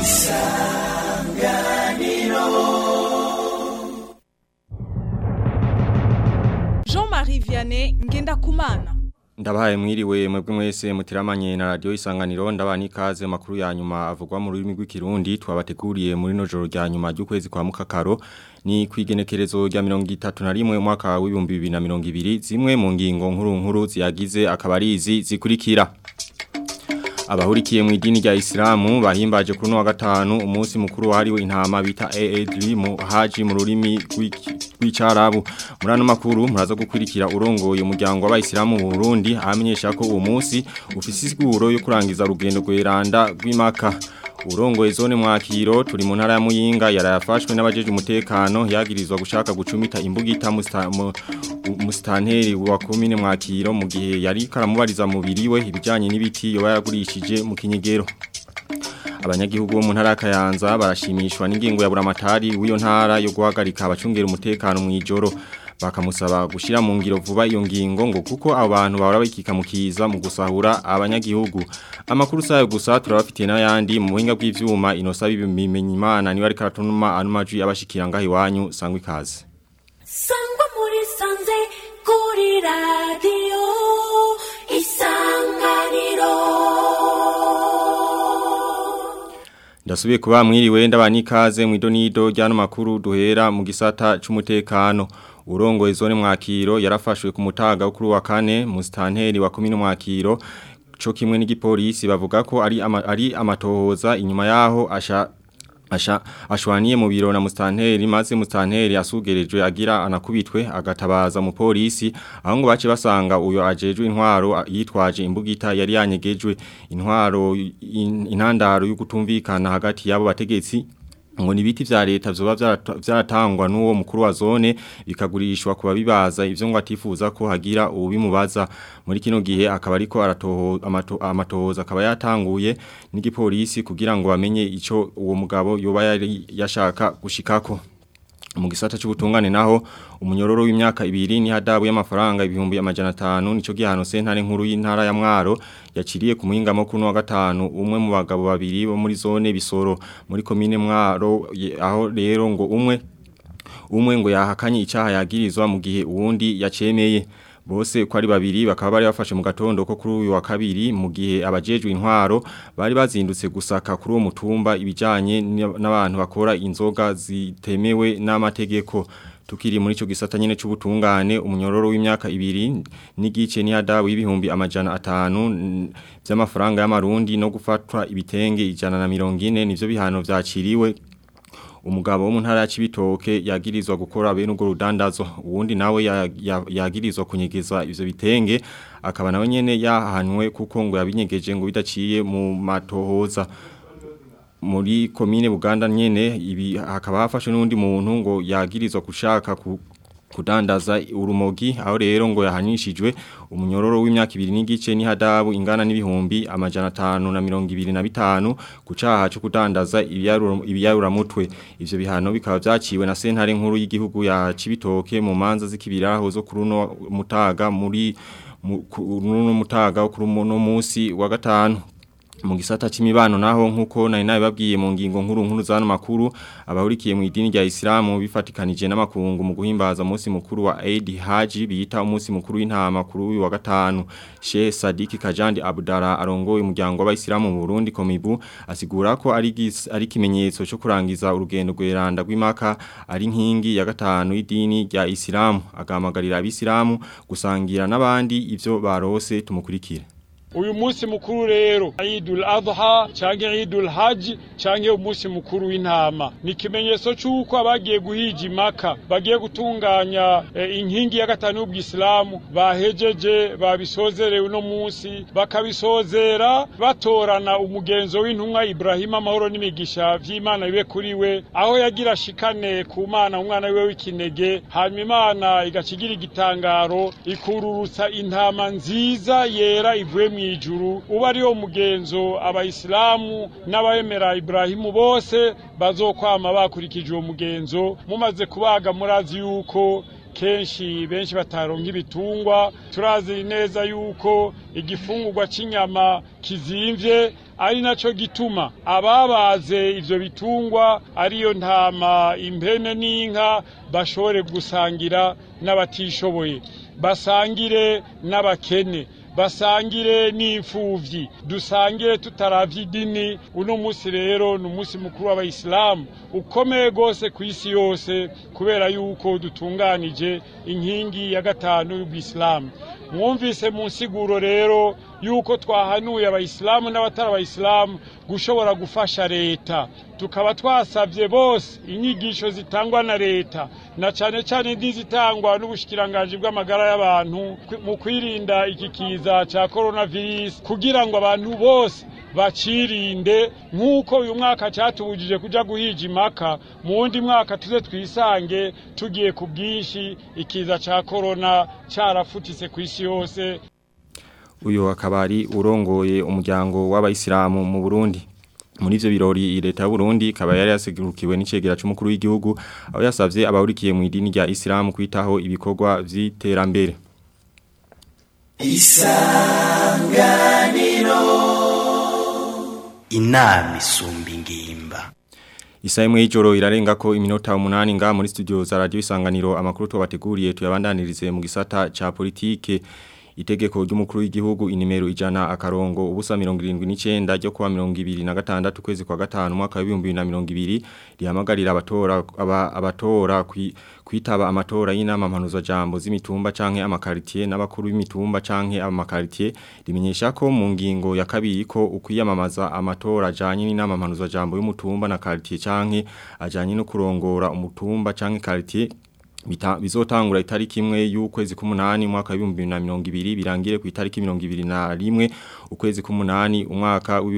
Jean-Marie Vianney Ngendakumana Ndabahaye mwiriwe mwebwe mwese mutiramanye na radio isanganiro ndabani kaze makuru ya nyuma avugwa mu rurimi rw'ikirundi twabateguriye muri no joro rya nyuma ry'ukwezi kwa mukakaro ni kwigenekerezo rya 31 mwaka wa 2020 zimwe mu ngingo nkuru nkuru ziyagize akabarizi zikurikira Abahurikiye mu idini rya Islamu bahimbaje kuri no wa gatanu umunsi mukuru wahariwe intama bita Eid mu haji mu rurimi rw'icarabu muri ano makuru muraza gukurikira urongoye umuryango w'abayisilamu mu Burundi amenyesha ko uwo munsi ufise isiguro yo kurangiza urugendo rw'iranda rw'imaka urongoye zone mwakiro turi mu ntara ya Muyinga yarayafashwe n'abajeje umutekano yagirizwa gushaka gucumita imbugita mustanteri wa komine mwakiro mu gihe yari karamubariza mubiri we ibijanye n'ibiti yoba yagurishije mu kinyegero abanyagihugu bo mu ntara ya Kayanza barashimishwa n'ingingo ya buramatari w'iyo ntara yo guhagarika abacungera umutekano mu ijoro bakamusaba gushira mu ngiro vuba iyo ngingo ngo kuko abantu bahora bakikamukiza mu gusahura abanyagihugu amakuru sayo gusa turabafitiye n'ayandi mu buhinga bw'ivyuma inosa bimenye imana niwe ari karatuma ano majwi abashikira ngaho iwanyu sangwa ikaze sangwa muri sanze kuri radio isanganiro Ndasubiye kuba mwiriwe ndabani ikaze mu idonido ryano makuru duhera mu gisata c'umutekano urongoye zone mwakiro yarafashwe ku mutaga kuri wa kane mu stanteri wa komine mwakiro co kimwe n'igipolisi bavuga ko ari ama, ari amatohoza inyuma yaho asha Asha ashwaniye mu biro na mustanteri maze mustanteri asugerejwe agira anakubitwe agatabaza mu polisi aho ngo bace basanga uyo ajejwe intwaro yitwaje imbugita yari yanyegejwe intwaro in, intandaro yo kutumvikana hagati yabo bategetsi ngo nibiti vya leta vyoba vyaratangwa n'uwo mukuru wa zone bikagurishwa kuba bibaza ivyo ngo atifuza ko hagira ubimubaza muri kino gihe akaba ariko aratoho amatohoza akaba yatanguye n'igipolisi kugira ngo bamenye ico uwo mugabo yoba yari yashaka gushikako mu gisata cy'ubutungane naho umunyororo w'imyaka ibiri ni hadabu y'amafaranga ibihumbi amajana 5 nico gihano sentare nkuru y'intara ya Mwaro yaciriye ku muhingamo kuno wa gatanu umwe mu bagabo babiri bo muri zone bisoro muri komine Mwaro aho rero ngo umwe umwe ngo yahakanye icyaha yagirizwa mu gihe uwundi yacemeye bose ko ari babiri bakaba bari bafashe mu gatondo ko kuri uyu wa kabiri mu gihe abajejwe intwaro bari bazindutse gusaka kuri uwo mutumba ibijanye n'abantu bakora inzoga zitemewe n'amategeko tukiri muri ico gisata nyene c'ubutungane umunyororo w'imyaka ibiri n'igice ni hadabu y'ibihumbi amajana atanu by'amafaranga y'amarundi no gufatwa ibitenge ijana na mirongo ine nivyo bihano vyaciriwe umugabo wo mu ntara ya Cibitoke yagirizwa gukora bene urwo rudandazo uwundi nawe yagirizwa kunyegeza ivyo bitenge akaba nawe nyene yahanwe kuko ngo yabinyegeje ngo bidaciye mu matohoza muri komine Buganda nyene ibi hakaba hafashwe n'undi muntu ngo yagirizwa gushaka ku kudandaza urumogi aho rero ngo yahanishijwe umunyororo w'imyaka ibiri n'igice ni hadabu ingana n'ibihumbi amajana 525 kucaha cyo kudandaza ibiyarura mutwe ivyo bihano bikaba vyaciwe na sentare nkuru y'igihugu ya Cibitoke mu manza zikibiraho zo kuruno mutaga muri kuruno mutaga kuri uno munsi wa gatanu mu gisata c'imibano naho nkuko nari nabibabwiye mu ngingo nkuru nkuru zano makuru abahurikiye mu idini rya Islamu bifatikanije n'amakungu mu guhimbaza umunsi mukuru wa Eid Haji bita umunsi mukuru w'intama kuri uyu wa gatanu Sheikh Sadiki Kajandi Abdara arongoye umuryango w'abayisilamu mu Burundi Komibu asigura ko ari ari kimenyetso cyo kurangiza urugendo rw'iranda rw'imaka ari nkingi ya gatanu y'idini rya Islamu agamagarira abisilamu gusangira n'abandi ivyo barose tumukurikire uyu munsi mukuru rero Eidul Adha canke Eidul Hajj canke umunsi mukuru w'intama ni ikimenyetso c'uko abagiye guhija imaka bagiye gutunganya e, inkingi ya gatanu y'ubwisilamu bahejeje babisozerewe uno munsi bakabisozera batorana umugenzo w'intumwa Ibrahima amahoro n'imigisha vy'Imana bibe kuri we aho yagira ashikane ku mana umwana wiwe w'ikinege hanyuma Imana igacigira igitangaro ikururutsa intama nziza yera ivuye mu ijuru uba ariwo mugenzo abayisilamu n'abemera Ibrahimu bose bazokwama bakurikije uwo mugenzo mumaze kubaga murazi yuko kenshi benshi bataronka ibitungwa turazi neza yuko igifungurwa c'inyama kizimvye ari naco gituma ababaze ivyo bitungwa ariyo ntama impene n'inka bashobore gusangira n'abatishoboye basangire n'abakene basangire n'imfuvyi dusangire tutaravye idini uno musi rero ni umunsi mukuru w'abayisilamu ukomeye gose ku isi yose kubera yuko dutunganije inkingi ya gatanu y'ubwisilamu mwumvise mu nsiguro rero yuko twahanuye abayisilamu n'abatari abayisilamu gushobora gufasha leta tukaba twasabye bose inyigisho zitangwa na leta na cane cane n'izitangwa n'ubushikiranganji bw'amagara y'abantu mu kwirinda iki kiza ca coronavirus kugira ngo abantu bose bacirinde nk'uko uyu mwaka cyatubujije kuja guhija impaka mu wundi mwaka tuze twisange tugiye ku bwinshi ikiza ca korona carafutise ku isi yose uyu akaba ari urongoye umuryango w'abayisilamu mu Burundi muri ivyo birori leta y'u Burundi ikaba yari yasegurukiwe n'icegera c'umukuru w'igihugu aho yasavye abahurikiye mu idini rya Islam kwitaho ibikorwa vy'iterambere isanganiro inama isumba ingimba Isa imwe y'ijoro irarenga ko iminota umunani nga muri studio za radio isanganiro amakuru tubateguriye tuyabandanirize mu gisata ca politike itegeko ry'umukuru w'igihugu inimero ijana akarongo ubusa 79 ryo kuwa 2026 kwezi kwa gatanu mwaka wa 2020 rihamagarira abatora aba, abatora kwi, kwitaba amatora y'inama mpanuzo jambo z'imitumba canke amakaritier n'abakuru b'imitumba canke amakaritier rimenyesha ko mu ngingo ya kabiri ko ukwiyamamaza amatora ajanye n'inama mpanuzo jambo y'umutumba na karitier canke ajanye no kurongora umutumba canke karitier Bita, bizotangura itariki imwe y'ukwezi k'umunani umwaka wa 2020 birangire ku itariki 2021 ukwezi k'umunani umwaka wa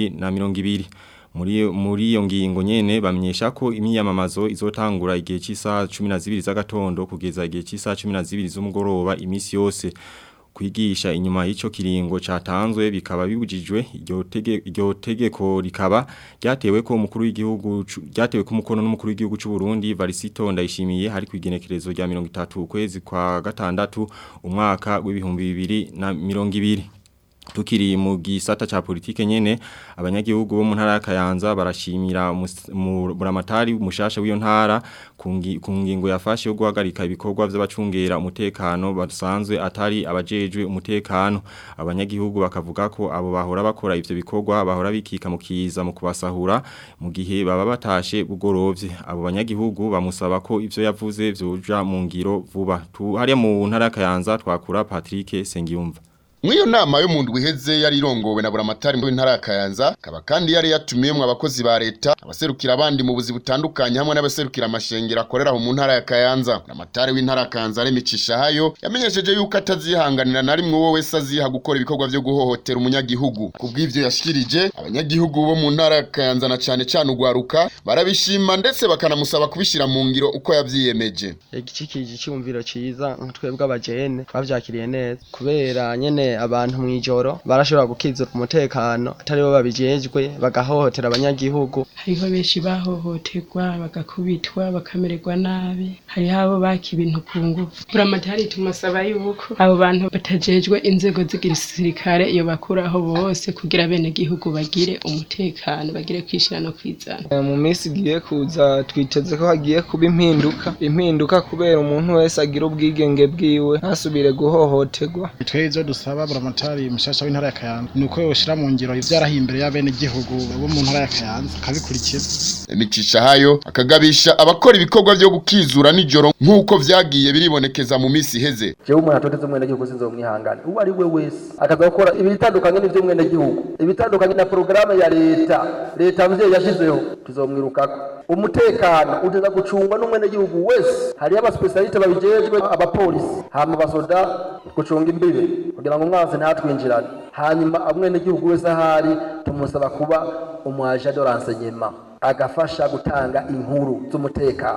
2020 muri muri iyo ngingo nyene bamenyesha ko imyiyamamazo izotangura igihe cy'isaha 12 z'agatondo kugeza igihe cy'isaha 12 z'umugoroba imisi yose kwigisha inyuma y'ico kiringo catanzwe bikaba bibujijwe iryo tege iryo tegeko rikaba ryatewe ko umukuru w'igihugu ryatewe ko umukono n'umukuru w'igihugu cy'u Burundi Varisito ndayishimiye hari kwigenekerezo rya 30 ukwezi kwa gatandatu umwaka w'ibihumbi bibiri na mirongo ibiri tukiri mu gisata cha politike nyene abanyagihugu bo mu ntara ya Kayanza barashimira buramatari mushasha w'iyo ntara ku ngingo yafashe yo guhagarika ibikorwa by'abacungera umutekano basanzwe atari abajejwe umutekano abanyagihugu bakavuga ko abo bahora bakora ivyo bikorwa bahora bikika mu kiza mu kubasahura mu gihe baba batashe bugorovye abo banyagihugu bamusaba ko ivyo yavuze vyoja mu ngiro vuba tu hariya mu ntara ya Kayanza twakura Patrick Sengiyumva Mwiyo nama yo mu ndwi iheze yari irongowe na buramatari mu ntara ya Kayanza kaba kandi yari yatumiyemwe abakozi ba leta abaserukira abandi mu buzi butandukanye hamwe n'abaserukira amashengero akorera mu ntara ya Kayanza buramatari w'intara ya Kayanza remicisha hayo yamenyesheje yuko atazihanganira na rimwe wowe wese aziha gukora ibikorwa byo guhohotera umunyagihugu kubw'ivyo yashikirije abanyagihugu bo mu ntara ya Kayanza na cane cane ugwaruka barabishima ndetse bakanamusaba kubishira mu ngiro uko yavyiyemeje igicikije cyumviro ciza twebwe abajene bavyakiriye neza kubera nyene abantu mwijoro barashobora gukizura umutekano atari bo babijejwe bagahohotera abanyagihugu hariho benshi bahohoterwa bagakubitwa bakamererwa nabi hariho abo baka ibintu ku ngufu buramatari tumusaba yuko abo bantu batajejwe inzego z'igisirikare iyo bakuraho bose kugira bene gihugu bagire umutekano bagire kwishira no kwizana mu minsi igiye kuza twiteze ko hagiye kuba impinduka impinduka kubera umuntu wese agira ubwigenge bwiwe ntasubire guhohoterwa twebwe dusaba buramatari mushasha w'intara ya Kayanza nuko yoshira mu ngiro ivyarahiye imbere y'abene gihugu bo mu ntara ya Kayanza akabikurikiza imicisha hayo akagabisha abakora ibikorwa byo gukizura nijoro nk'uko vyagiye biribonekeza mu misi iheze jewe umuntu atoteze umwene gihugu sinzomwihangana uwo ari we wese akazakora ibitandukanye n'ivyo mwene gihugu ibitandukanye na porogaramu ya leta leta mvyeyi yashizeho tuzomwirukako umutekano uteza gucungwa n'umwene gihugu wese hariyo abasipesialite babijejwe abapolisi hama basoda gucunga imbibe kugira ngo umwanzi ntatwinjirane hanyuma umwene gihugu wese ahari tumusaba kuba umwaje de renseignement agafasha gutanga inkuru z'umutekano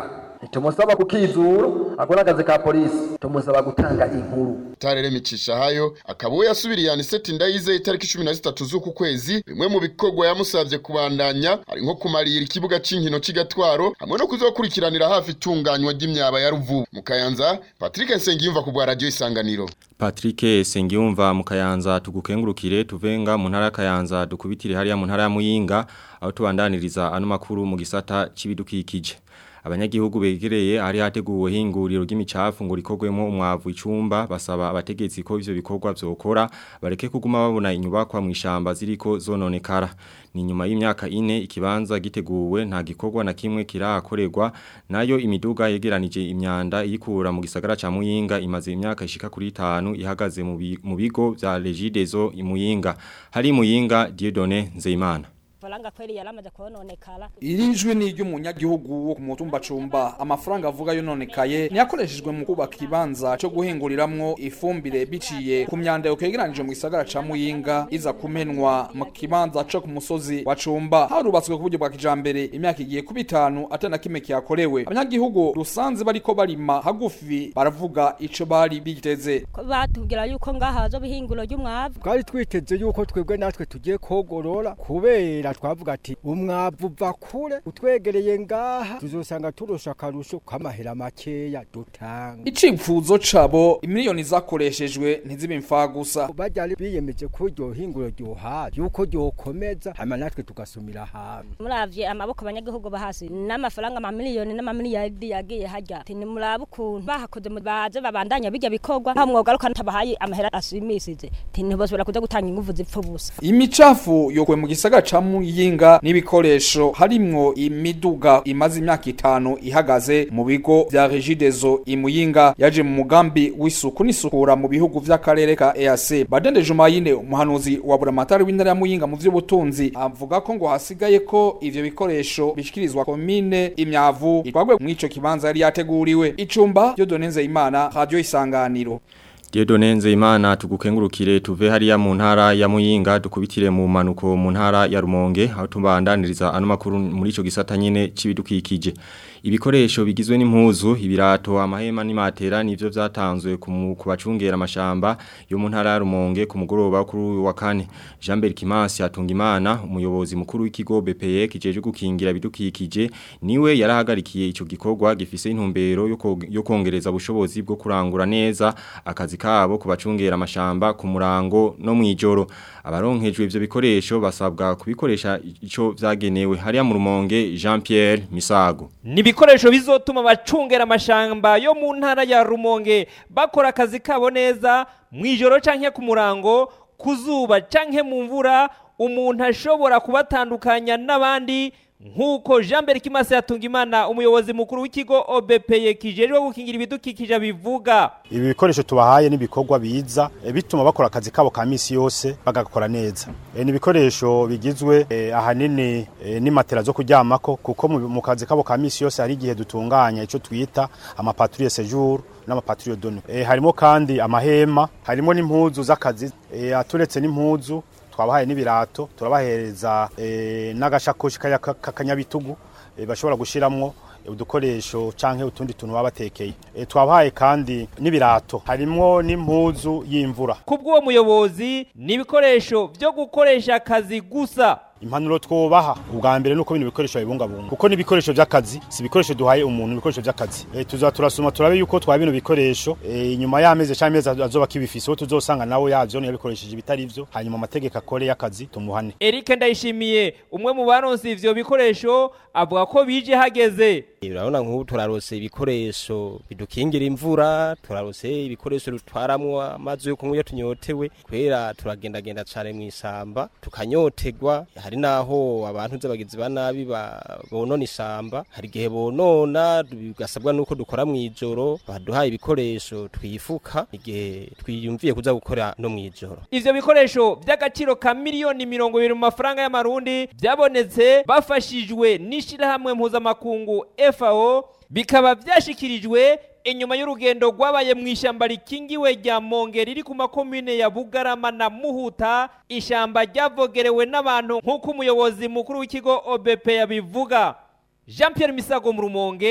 ntitumusaba kukizura ako n'akazi ka polisi tumusaba gutanga inkuru Tarere micisha hayo akaba we yasubiriye Aniseti Ndayize itariki 13 z'uku kwezi bimwe mu bikorwa yamusavye kubandanya ari nko kumarira ikibuga c'inkino c'igatwaro hamwe no kuzokurikiranira hafi itunganywa ry'imyaba ya Ruvubu mu Kayanza Patrick Nsengiyumva ku bwa radio isanganiro Patrick Sengiyumva mu Kayanza tugukengurukire tuvenga mu ntara ya Kayanza dukubitire hariya mu ntara ya Muyinga aho tubandaniriza ano makuru mu gisata c'ibidukikije abanyagihugu begereye hari hateguwe hinguriro ry'imicafu ngo rikogwemo umwavu icumba basaba abategetsi ko ivyo bikorwa vyokora bareke kuguma babona inyubakwa mu ishamba ziriko zononekara ni nyuma y'imyaka ine ikibanza giteguwe nta gikorwa na kimwe kirakorerwa nayo imiduga yegeranije imyanda iyikura mu gisagara ca Muyinga imaze imyaka ishika kuri 5 ihagaze mu bi- mu bigo vya Regideso imuyinga hari Muyinga Dieudonné Nzeyimana faranga kweli yaramaze kononekara Iri jwi ni iry'umunyagihugu wo ku mutumba cumba amafaranga avuga yononekaye niyakoreshejwe mu kubaka ikibanza cyo guhinguriramwo ifumbire biciye ku myanda yokegeranije mu gisagara ca Muyinga iza kumenwa mu kibanza co ku musozi wa cumba harubatswe ku buryo bwa kijambere imyaka igiye kuba itanu atana kimwe kiyakorewe abanyagihugu rusanze bariko barima hagufi baravuga ico bari biteze ko batubwira yuko ngaha hazoba ihinguro ry'umwavu twari twiteze yuko twebwe natwe tugiye kogorora kubera twavuga ati umwavu uva kure utwegereye ngaha tuzosanga turusha akarusho k'amahera makeya dutanga icipfuzo cabo imiliyoni zakoreshejwe ntizibe imfagusa bajya biyemeje ko iryo hinguro ryohaje yuko ryokomeza hama natwe tugasumira hamwe muravye amaboko abanyagihugu bahasi n'amafaranga amamiliyoni n'amamiliyaridi yagiye harya ati nimurabe ukuntu bahakoze mu- baze babandanya bijya bikorwa nta mwogaruka tabahaye amahera ashimishije ati ntibosubira kuja gutanga inguvu zipfa ubusa imicafu yokuwe mu gisagara ca muyinga n'ibikoresho harimwo imiduga imaze imyaka itanu ihagaze mu bigo vya regidezo imuyinga yaje mu mugambi w'isuku n'isukura mu bihugu vy'akarere ka EAC badende jumayine umuhanuzi wa buramatari w'intara ya muyinga mu vy'ubutunzi avuga ko ngo hasigaye ko ivyo bikoresho bishikirizwa komine imyavu itwagwe mw'ico kibanza yari yateguriwe icumba ryo donenze imana radio isanganiro Diedone Nzeyimana tugukengurukire tuve hariya mu ntara ya Muyinga dukubitire mu manuko mu ntara ya Rumonge aho tubandaniriza ano makuru muri ico gisata nyene cibidukikije ibikoresho bigizwe n'impuzu ibirato amahema n'imatera nivyo vyatanzwe ku mu- ku bacungera amashamba yo mu ntara ya Rumonge ku mugoroba kuri uyu wa kane Jean Bert Kimasi Atungimana umuyobozi mukuru w'ikigo BPE kijeje gukingira ibidukikije niwe yarahagarikiye ico gikorwa gifise intumbero yo ko- yo kongereza ubushobozi bwo kurangura neza akazi kabo kubacungera amashamba ku murango no mwijoro abaronkejwe ivyo bikoresho basabwa kubikoresha ico vyagenewe hariya mu rumonge Jean Pierre Misago ni ibikoresho bizotuma abacungera amashamba yo mu ntara ya rumonge bakora akazi kabo neza mu ijoro canke ku murango ku zuba canke mu mvura umuntu ashobora kubatandukanya n'abandi nk'uko jean mbere kimase yatunga imana umuyobozi mukuru w'ikigo obepeye kijejwe gukingira ibidukikije bivuga ibi bikoresho tubahaye n'ibikorwa biza eh, bituma bakora akazi kabo ka misi yose bagakora neza Eh, ni ibikoresho bigizwe eh, ahanini eh, n'imatera zo kuryamako kuko mu mu kazi kabo ka misi yose hari igihe dutunganya ico twita amapatrouille séjour n'amapatrouille de nuit Eh, harimo kandi amahema harimo n'impuzu z'akazi eh, aturetse n'impuzu twabahaye n'ibirato turabahereza eh, n'agashakoshi kaya- ka- k'akanyabitugu eh, bashobora gushiramwo udukoresho canke utundi tuntu baba batekeye Eh, twabahaye kandi n'ibirato harimwo n'impuzu y'imvura kubw'uwo muyobozi ni ibikoresho byo gukoresha akazi gusa impanuro twubaha ubwa mbere nuko bino bikoresho babibungabunga kuko ni ibikoresho by'akazi si ibikoresho duhaye umuntu ibikoresho by'akazi e, tuza turasuma turabe yuko twa bino bikoresho e, inyuma y'amezi cyangwa amezi azoba kibifise uwo tuzosanga nawe yavyo yabikoresheje ibitari vyo hanyuma amategeko akore y'akazi tumuhane Eric Ndayishimiye umwe mu baronse ivyo bikoresho avuga ko bije hageze urabona nk'ubu turarose ibikoresho bidukingira imvura turarose ibikoresho dutwaramwo amazi yo kunywa iyo tunyotewe kubera turagendagenda cane mu isamba tukanyotegwa hari naho abantu z'abagizi ba nabi ba- bonona isamba hari igihe bonona bigasabwa nuko dukora mu ijoro baduhaye ibikoresho twifuka igihe twiyumviye kuza gukora no mu ijoro ivyo bikoresho by'agaciro ka miliyoni mirongo ibiri mu mafaranga y'amarundi byabonetse bafashijwe n'ishirahamwe mpuzamakungu FAO bikaba vyashikirijwe inyuma y'urugendo rwabaye mu ishyamba rikingiwe rya Monge riri ku makomine ya Bugarama na Muhuta ishyamba ryavogerewe n'abantu nk'uko umuyobozi mukuru w'ikigo OBP yabivuga Jean Pierre Misago mu Rumonge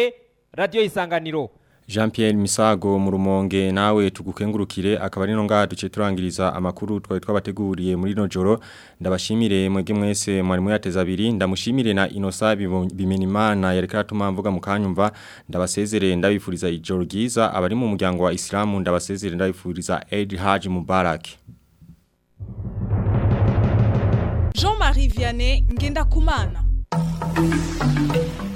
radio isanganiro Jean Pierre Misago mu rumonge nawe tugukengurukire akaba ari no ngaha duce turangiriza amakuru twari twabateguriye muri no joro ndabashimire mwege mwese mwari muyateza abiri ndamushimire na Inosa bimenimana yareka atuma mvuga mukanyumva ndabasezerere ndabifuriza ijoro ryiza abari mu muryango wa Islamu ndabasezerere ndabifuriza Eid Hajj Mubarak Jean-Marie Vianney Ngenda Kumana